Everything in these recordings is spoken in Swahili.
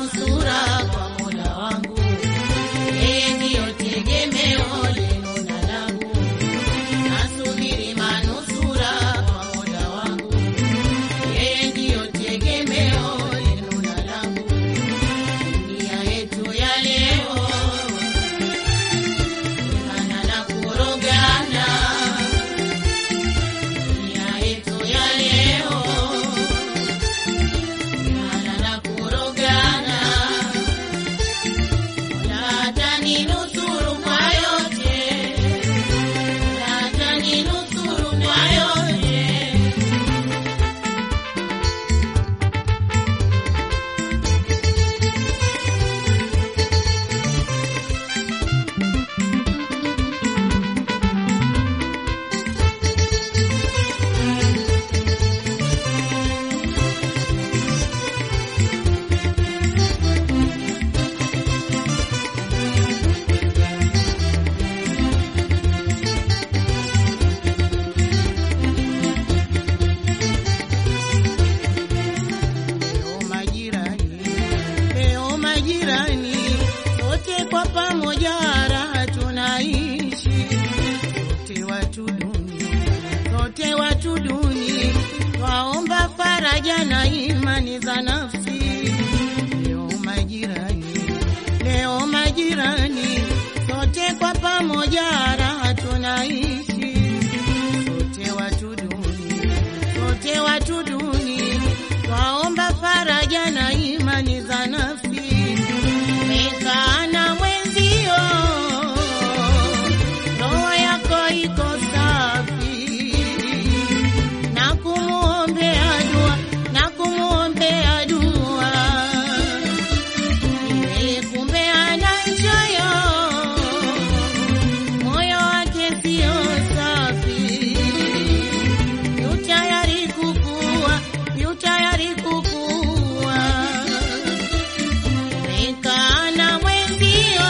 manusura kwa Mola wangu, yeye ndiyo tegemeo lenu na langu. Nasubiri manusura kwa Mola wangu, yeye ndiyo tegemeo lenu na langu. Dunia yetu ya leo ana na kurogana, dunia yetu ya leo ana na kurogana, Mola ataninusuru kwa yote, Mola ataninusuru kwa yote. Leo majirani, leo majirani, sote kwa pamoja raha tunaishi, sote watu duni, sote watu duni, twaomba faraja na imani za nafsi. Leo majirani, leo majirani, sote kwa pamoja raha tunaishi, sote watu duni, sote watu duni, twaomba faraja na imani za nafsi. Umekaa na mwenzio, roho yako iko safi, na kumuombea dua, na kumuombea dua yeye kumbe ana choyo, moyo wake sio safi, yu tayari kukua, yu tayari kukua. Umekaa na mwenzio,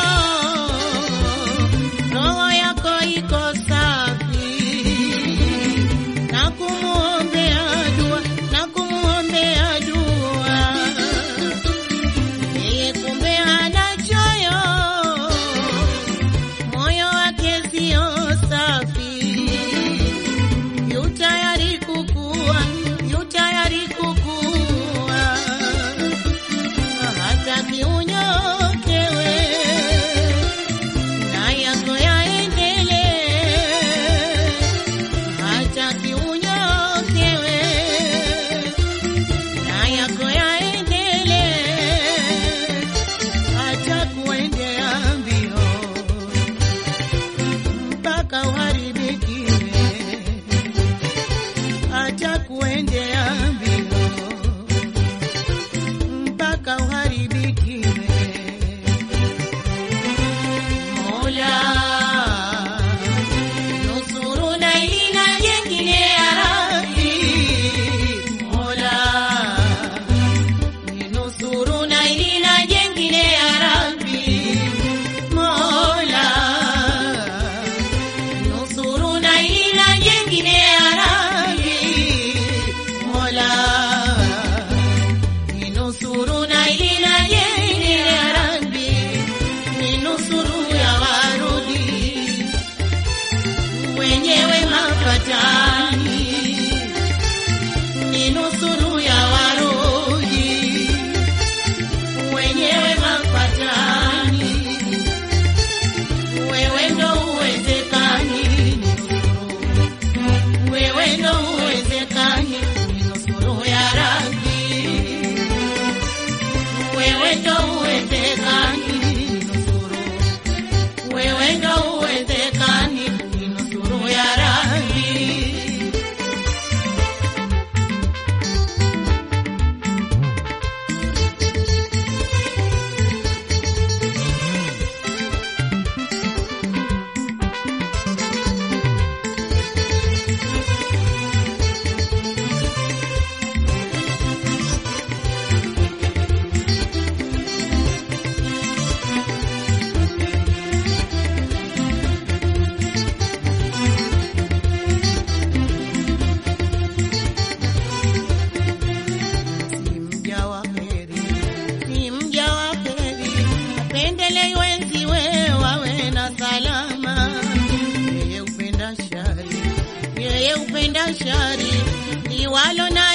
roho yako iko safi, na kumuombea dua, na kumuombea dua yeye kumbe hana choyo, moyo wake sio safi, yu tayari kukua, yu tayari kukua, hataki unyokewe na yako yaendelee, hataki unyokewe na yako yaendelee, hata kuendea mbio mpaka uharibikiwe, hata kuendea mbio mpaka uharibikiwe. Mola nusuru na hili na jengine ya Rabbi, Mola ninusuru na hili na jengine ya Rabbi, Mola nusuru na hili na jengine ya Rabbi, Mola ninusuru na hili na jengine ya Rabbi, ninusuru ya warudi wenyewe mapatani, ninusuru ya warudi wenyewe mapatani, wewe ndo uwezekani, ninusuru. wewe ndo uwezekani, ninusuru ya Rabbi, wewe ndo uwezekani, ninusuru wewe ndo uwezekani, ninusuru ya Rabbi.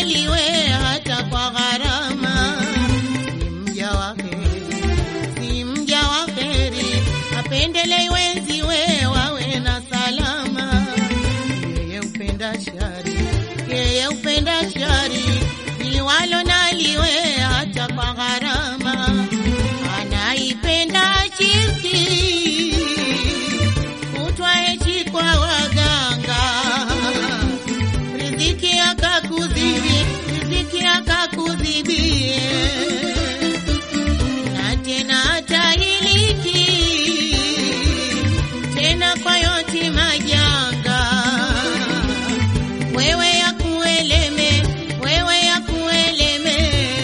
naliwe hata kwa gharama. Si mja wa heri, si mja wa heri, apendelei wenziwe wawe na salama. Yeye upenda shari, yeye upenda shari, liwalo naliwe hata kwa gharama. Anaipenda shirki, kutwa hechi kwa waganga riziki akakudhibi, riziki akakudhibie, na tena atahiliki tena kwa yote majanga. Wewe ya kueleme, wewe ya kueleme,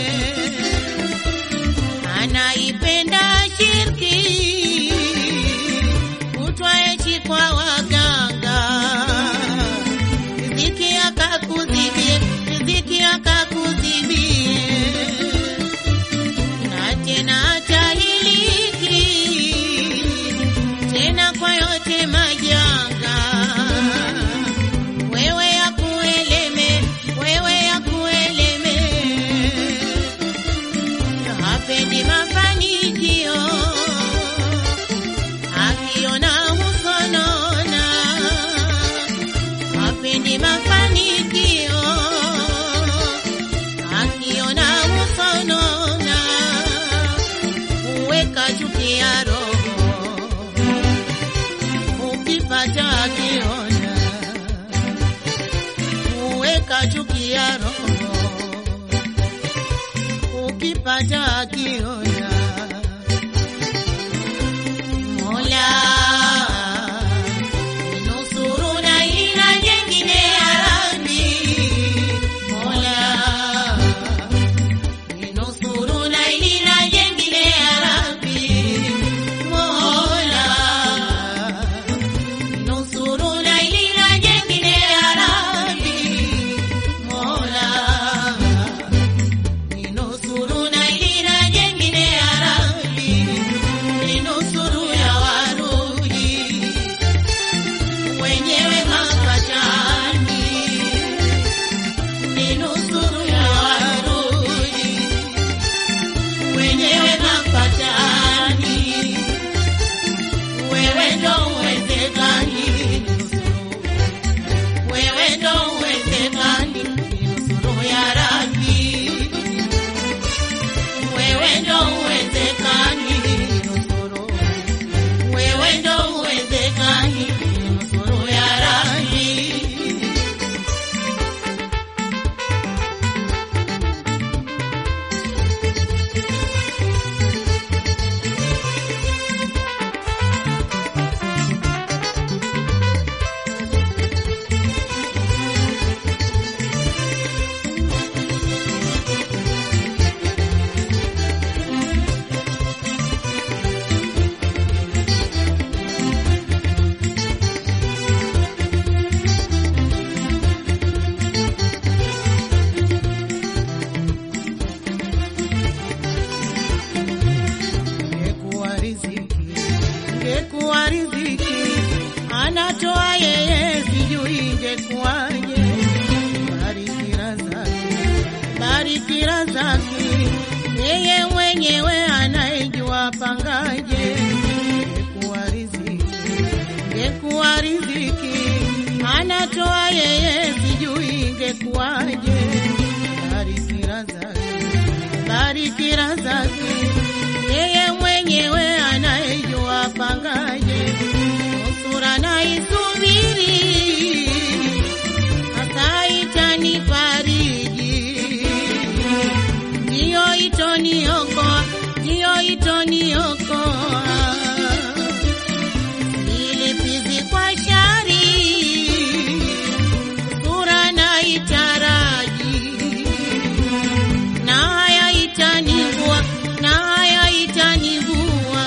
anaipenda shirki, kutwa echi kwa waganga riziki akakudhibie, riziki akakudhibie, na tena atahiliki tena kwa yote majanga. Wewe ya kueleme, wewe ya kueleme, hapendi mafanikio, akiona husonona hapendi mafanikio, akiona usonona, huweka chuki ya roho, ukipata akiona, huweka chuki ya roho, ukipata akiona. Mola Nusuru na ila jengine ya Rabbi. Mola, ninusuru na ila jengine ya Rabbi. Mola, ninusuru na ila jengine ya Rabbi. Mola, ninusuru na ila jengine ya Rabbi. Ninusuru ya warudi wenyewe mapatani, ni nusuru ya warudi wenyewe mapatani, wewe ndo uwezekani, wewe ndo uwezekani, nusuru ya Rabbi, wewe ndo uwezekani, nusuru wewe ndo uwezekani, nusuru ya Rabbi. Ingekuwa riziki, ingekuwa riziki, anatoa yeye, sijui ingekuwaje. Bariki razaki, bariki razaki, yeye mwenyewe anayejua pangaje. Ingekuwa riziki, ingekuwa riziki, anatoa yeye, sijui ingekuwaje. Bariki razaki, bariki razaki, yeye mwenyewe anayejua pangaje. Nusura na isubiri, hasa itanifariji, ndiyo itoniokoa, ndiyo itoniokoa ilipizi kwa shari, sura na itaraji na haya itanivua, na haya itanivua,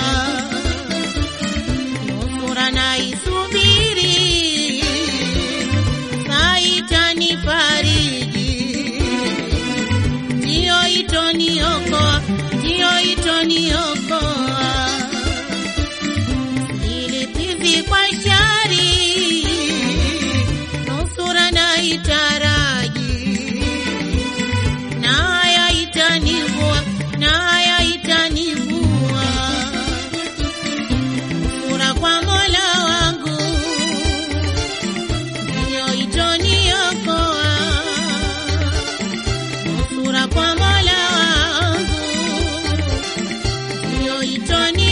nusura na isubiri, saa itanifariji, ndiyo itoniokoa, ndiyo itoniokoa ilipizi kwa shari, nusura na itaraji itoitoni